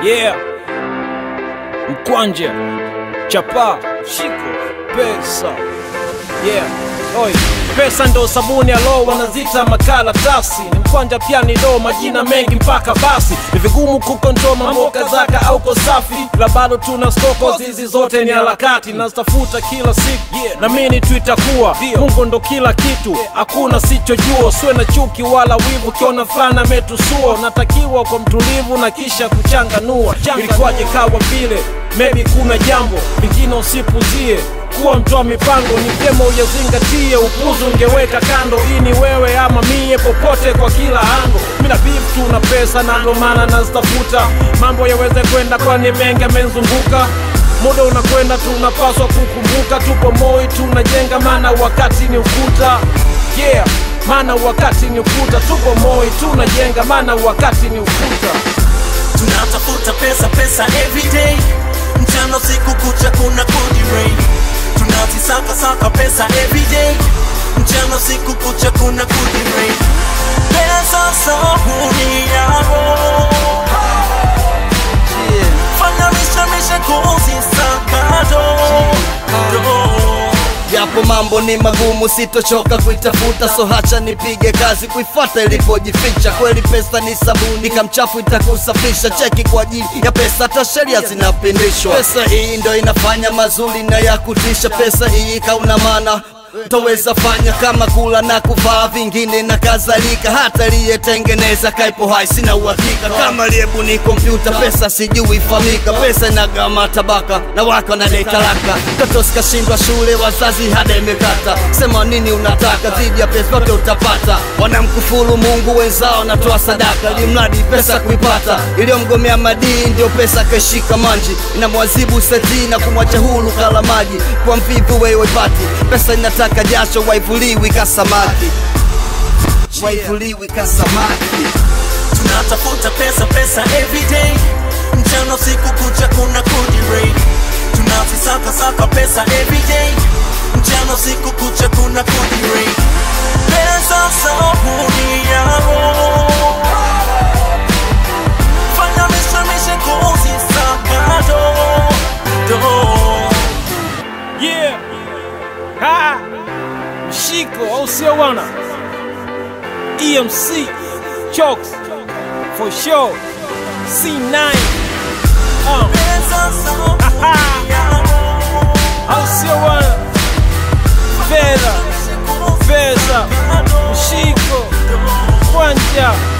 Yeah, mkwanja, chapa, shiko, pesa. Yeah, oi, pesa ndo sabuni ya roho, wanazita makaratasi. Ni mkwanja pia ni do, majina mengi mpaka basi. Ni vigumu kukontrol mambo kazaka au kosafi, la bado tuna stoko, zizi zote ni harakati, nazitafuta kila siku yeah. na mimi tu itakuwa Mungu ndo kila kitu, hakuna sichojua. Usiwe na chuki wala wivu, kiona fulana ametusua, natakiwa kwa mtulivu na kisha kuchanganua. Ilikuwaje kawa vile, maybe kuna jambo lingine usipuzie kuwa mtoa mipango ni vyema uyazingatie, upuzi ungeweka kando. Hii ni wewe ama mie, popote kwa kila ango. Mina beef tu na pesa na ndo maana nazitafuta mambo yaweze kwenda, kwani mengi amenzunguka. Muda unakwenda, tunapaswa kukumbuka, tupo moi tunajenga, maana wakati ni ukuta. Yeah, maana wakati ni ukuta, tupo moi tunajenga, maana wakati ni ukuta. tunatafuta pesa pesa everyday mchana usiku kucha kuna kudi rain tunazisaka saka pesa everyday mchana usiku kucha kuna kudi rain pesa sabuni yako fanya mishemishe kuzisaka do do Yapo mambo ni magumu, sitochoka kuitafuta, so hacha nipige kazi kuifuata ilipojificha. Kweli pesa ni sabuni, kamchafu itakusafisha. Cheki kwa ajili ya pesa, hata sheria zinapindishwa. Pesa hii ndo inafanya mazuri na ya kutisha. Pesa hii kauna maana toweza fanya kama kula na kuvaa vingine na kadhalika. Hata aliyetengeneza kaipo hai, sina uhakika kama aliyebuni kompyuta. Pesa sijui famika, pesa inagama tabaka na wako na dai talaka. Mtoto sikashindwa shule, wazazi hada imekata. Sema nini unataka dhidi ya pesa, zote utapata. Wanamkufuru Mungu, wenzao natoa sadaka, ili mradi pesa kuipata. Iliyomgomea madii ndio pesa kaishika manji, inamwazibu seti na kumwacha huru kala maji. Kwa mvivu wewe pati, pesa inataka jasho, waivuliwi kasamaki, waivuliwi kasamaki. tunatafuta pesa pesa everyday mchana usiku kucha kuna kudi rain tunazisaka saka pesa everyday mchana usiku kucha kuna kudi rain pesa sabuni yako fanya mishemishe kuzisaka do do Yeah. Ha. Mshiko au sio bwana? EMC Chokes for sure. C9 uh. pesa sabuni yako au sio bwana? Fedha, pesa, mshiko, kwanja